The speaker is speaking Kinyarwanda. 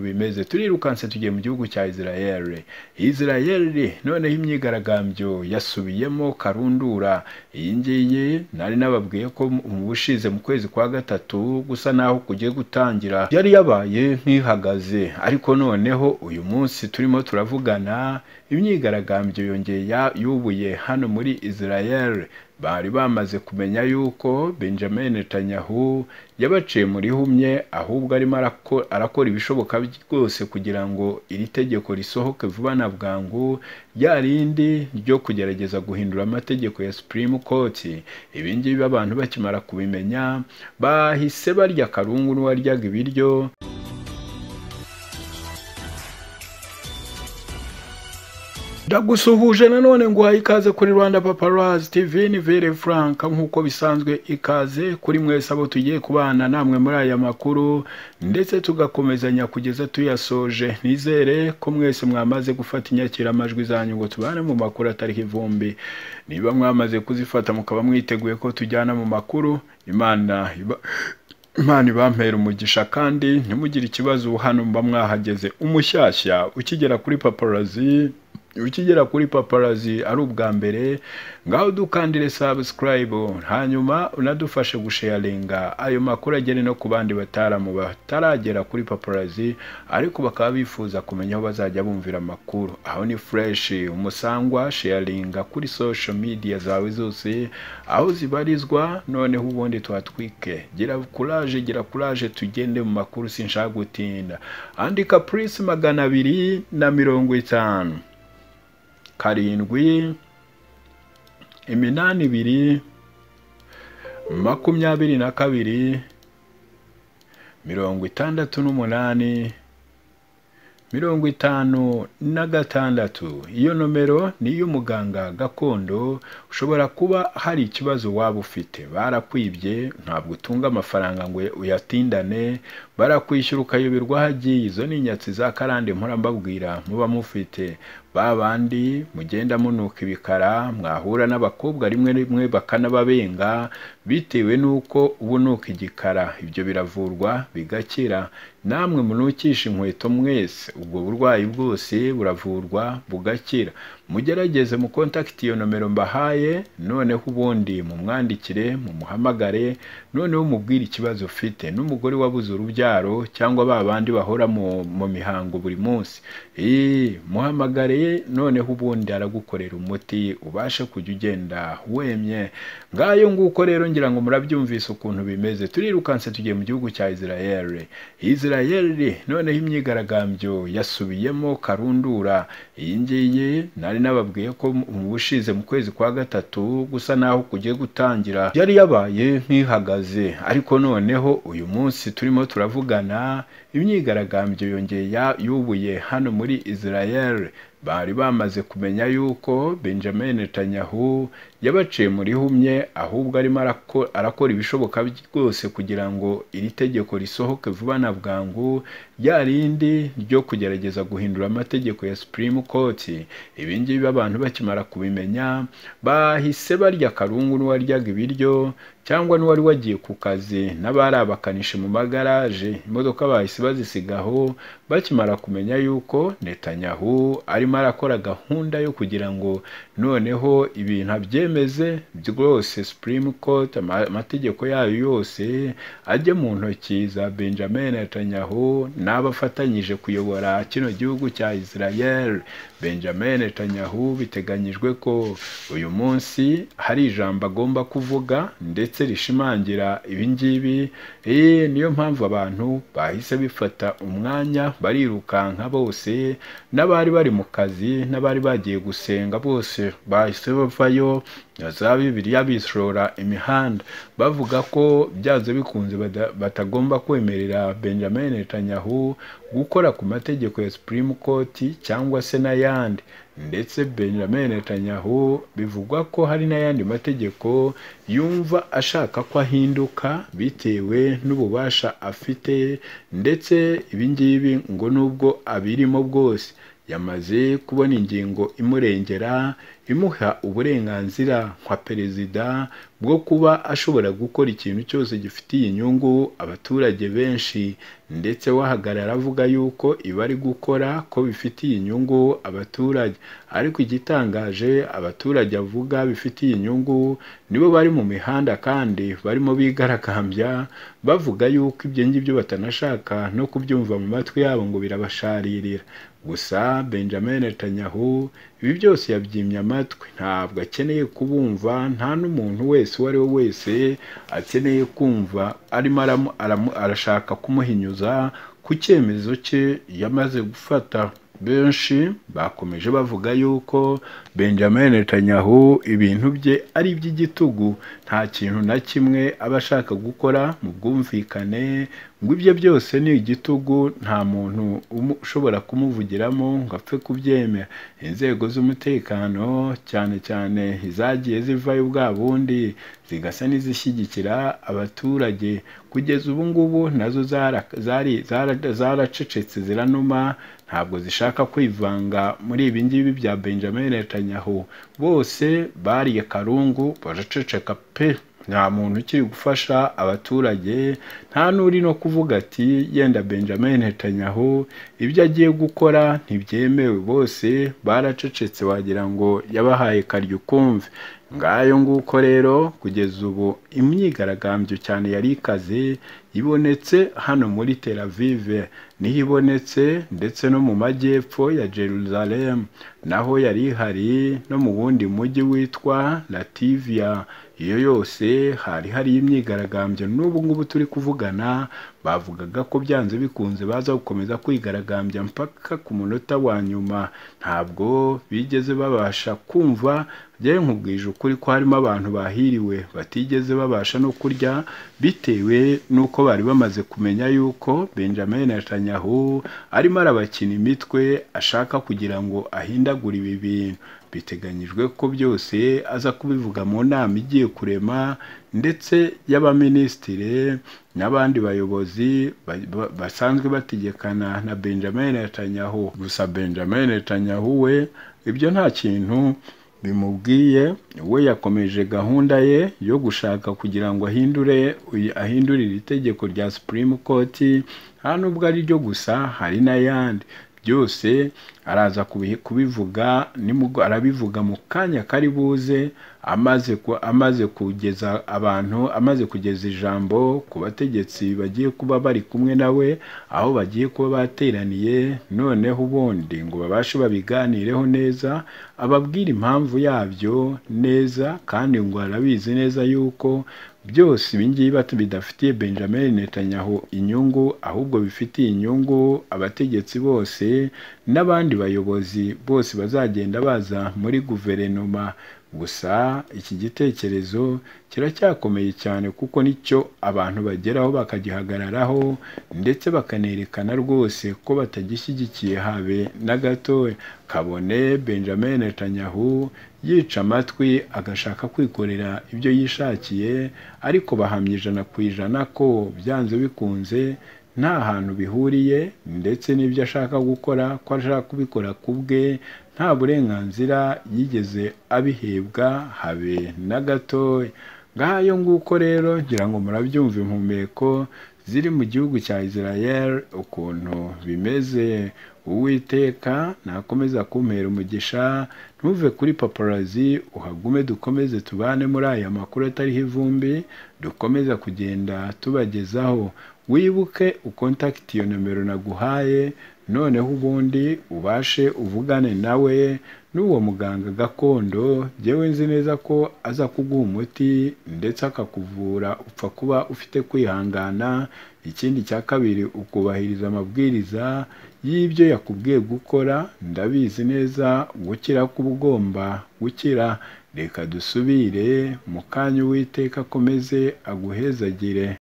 bimeze turirukanse tugiye mu gihugu cya israel israel noneho imyigaragambyo yasubiyemo karundura iyi ngiyi nari nababwiye ko mu bushize mu kwezi kwa gatatu gusa naho kugiye gutangira yari yabaye nk'ihagaze ariko noneho uyu munsi turimo turavugana imyigaragambyo yongeye yubuye hano muri israel bari bamaze kumenya yuko benjamin netanyahu yabaciye muri humye ahubwo arimo arakora ibishoboka byose kugira ngo iri tegeko risohoke vuba na bwangu rya rindi ryo kugerageza guhindura amategeko ya supreme court ibi ngibi abantu bakimara kubimenya bahise barya karungu n'uwaryaga ibiryo ndagusuhuje nanone nguhaye ikaze kuri rwanda paparazi tv ni vere frank nk'uko bisanzwe ikaze kuri mwese abo tugiye kubana namwe muri aya makuru ndetse tugakomezanya kugeza tuyasoje nizere ko mwese mwamaze gufata inyakiramajwi zanyu ngo tubane mu makuru atariho ivumbi niba mwamaze kuzifata mukaba mwiteguye ko tujyana mu makuru imana imana ibampera umugisha kandi ntimugire ikibazo hano mba mwahageze umushyashya ukigera kuri paparazi ukigera kuri paparazi ari ubwa mbere ngaho dukandire sabusikarayibu hanyuma unadufashe gusheyaringa ayo makuru agere no ku bandi bataramu bataragera kuri paparazi ariko bakaba bifuza kumenya aho bazajya bumvira amakuru aho ni fureshi umusangwa sheyaringa kuri sosho midiya zawe zose aho zibarizwa noneho ubundi tuhatwike gira kuraje gira kuraje tugende mu makuru sinshaka gutinda andika purisi magana abiri na mirongo itanu karindwi iminani ibiri makumyabiri na kabiri mirongo itandatu n'umunani mirongo itanu na gatandatu iyo nomero ni iy'umuganga gakondo ushobora kuba hari ikibazo waba ufite barakwibye ntabwo utunga amafaranga ngo uyatindane barakwishyura ukayoberwa aho agiye izo ni inyatsi za karande mpora mbabwira muba mufite ba bandi mugenda munuka ibikara mwahura n'abakobwa rimwe rimwe bakanababenga bitewe n'uko ubunuka igikara ibyo biravurwa bigakira namwe munukisha inkweto mwese ubwo burwayi bwose buravurwa bugakira mugerageze mukontakiti iyo nomero mbahaye noneho ubundi mumwandikire mumuhamagare noneho umubwire ikibazo ufite n'umugore wabuze urubyaro cyangwa ba bandi bahora mu mihango buri munsi muhamagare noneho ubundi aragukorera umuti ubashe kujya ugenda wemye ngayo nguko rero ngira ngo murabyumvise ukuntu bimeze turirukanse tugiye mu gihugu cya israel israel noneho imyigaragambyo yasubiyemo karundura iyi ngiyi nari nababwiye ko mu bushize mu kwezi kwa gatatu gusa naho kugiye gutangira yari yabaye nk'ihagaze ariko noneho uyu munsi turimo turavugana imyigaragambyo yongeye yubuye hano muri israel bari bamaze kumenya yuko benjamin netanyahu yabaciye muri humye ahubwo arimo arakora ibishoboka byose kugira ngo iri tegeko risohoke vuba na bwangu rya rindi ryo kugerageza guhindura amategeko ya supreme court ibi ngibi abantu bakimara kubimenya bahise barya karungu n'uwaryaga ibiryo cyangwa n'uwari wagiye ku kazi n'abari abakanishi mu magaraje imodoka bahise bazisigaho bakimara kumenya yuko netanyahu arimo arakora gahunda yo kugira ngo noneho ibintu abyemeze rwose supreme court amategeko yayo yose ajye mu ntoki za benjamin netanyahu n'abo afatanyije kuyobora kino gihugu cya israel benjamin netanyahu biteganyijwe ko uyu munsi hari ijambo agomba kuvuga ndetse ndetse rishimangira ibi ngibi niyo mpamvu abantu bahise bifata umwanya barirukanka bose n'abari bari mu kazi n'abari bagiye gusenga bose bahise bavayo za bibiliya bisorora imihanda bavuga ko byanze bikunze batagomba kwemerera benjamin netanyahu gukora ku mategeko ya supreme court cyangwa se n'ayandi ndetse benjamin netanyahu bivugwa ko hari n'ayandi mategeko yumva ashaka ko ahinduka bitewe n'ububasha afite ndetse ibi ngibi ngo nubwo abirimo bwose yamaze kubona ingingo imurengera imuha uburenganzira nka perezida bwo kuba ashobora gukora ikintu cyose gifitiye inyungu abaturage benshi ndetse wahagarara avuga yuko ibi ari gukora ko bifitiye inyungu abaturage ariko igitangaje abaturage avuga bifitiye inyungu nibo bari mu mihanda kandi barimo bigaragambya bavuga yuko ibyo ngibyo batanashaka no kubyumva mu matwi yabo ngo birabasharirira gusa benjamin netanyahu ibi byose yabyimye amatwi ntabwo akeneye kubumva nta n'umuntu wese uwo ari we wese akeneye kumva arimo aramu- aramu- arashaka kumuhinyuza ku cyemezo cye yamaze gufata benshi bakomeje bavuga yuko benjamin netanyahu ibintu bye ari iby'igitugu nta kintu na kimwe aba ashaka gukora mu bwumvikane ngo ibyo byose ni igitugu nta muntu umu- ushobora kumuvugiramo ngo apfe kubyemera inzego z'umutekano cyane cyane izagiye zivayo bwa bundi zigasa n'izishyigikira abaturage kugeza ubu ngubu nazo zara- zari- zara- zaracecetse ziranuma ntabwo zishaka kwivanga muri ibi ngibi bya benjamin netanyahu bose bariye karungu baraceceka pe nta muntu ukiri gufasha abaturage nta n'uri no kuvuga ati yenda benjamin netanyahu ibyo agiye gukora ntibyemewe bose baracecetse wagira ngo yabahaye karyo ukumve ngayo nguko rero kugeza ubu imyigaragambyo cyane yari ikaze ibonetse hano muri Tel Aviv niho ibonetse ndetse no mu majyepfo ya Jerusalem naho yari ihari no mu wundi mujyi witwa Lativia iyo yose hari hari imyigaragambyo n'ubu ngubu turi kuvugana bavugaga ko byanze bikunze baza gukomeza kwigaragambya mpaka ku munota wa nyuma ntabwo bigeze babasha kumva byari nkubwije ukuri ko harimo abantu bahiriwe batigeze babasha no kurya bitewe n'uko bari bamaze kumenya yuko benjamin netanyahu arimo arabakina imitwe ashaka kugira ngo ahindagure ibi bintu biteganyijwe ko byose aza kubivuga mu nama igiye kurema ndetse y'abaminisitire n'abandi bayobozi ba- ba- basanzwe bategekana na benjamin netanyahu gusa benjamin netanyahu we ibyo nta kintu bimubwiye we yakomeje gahunda ye yo gushaka kugira ngo ahindure uyu- ahindurire itegeko rya supreme court nta nubwo ari ryo gusa hari n'ayandi byose araza kubi- kubivuga nimugwa- arabivuga mu kanya kari buze amaze ku- amaze kugeza abantu amaze kugeza ijambo ku bategetsi bagiye kuba bari kumwe nawe aho bagiye kuba bateraniye noneho ubundi ngo babashe babiganireho neza ababwire impamvu yabyo neza kandi ngo arabizi neza yuko byose ibingibi batu bidafitiye benjamin netanyahu inyungu ahubwo bifitiye inyungu abategetsi bose n'abandi bayobozi bose bazagenda baza muri guverinoma gusa iki gitekerezo kiracyakomeye cyane kuko nicyo abantu bageraho bakagihagararaho ndetse bakanerekana rwose ko batagishyigikiye habe na gatoya kabone benjamin netanyahu yica amatwi agashaka kwikorera ibyo yishakiye ariko bahamya ijana ku ijana ko byanze bikunze nta hantu bihuriye ndetse n'ibyo ashaka gukora ko ashaka kubikora ku bwe nta burenganzira yigeze abihebwa habe na gatoya ngayo nguko rero ngira ngo murabyumva impumeko ziri mu gihugu cya Israel ukuntu bimeze uwiteka nakomeza kumpera umugisha ntuve kuri paparazi uhagume dukomeze tubane muri aya makuru atariho ivumbi dukomeza kugenda tubagezaho wibuke ukontakiti iyo nomero naguhaye noneho ubundi ubashe uvugane nawe n'uwo muganga gakondo jyewe nzi neza ko aza kuguha umuti ndetse akakuvura upfa kuba ufite kwihangana ikindi cya kabiri ukubahiriza amabwiriza y'ibyo yakubwiye gukora ndabizi neza gukira kuba ugomba gukira reka dusubire mu kanya uwiteka akomeze aguhezagire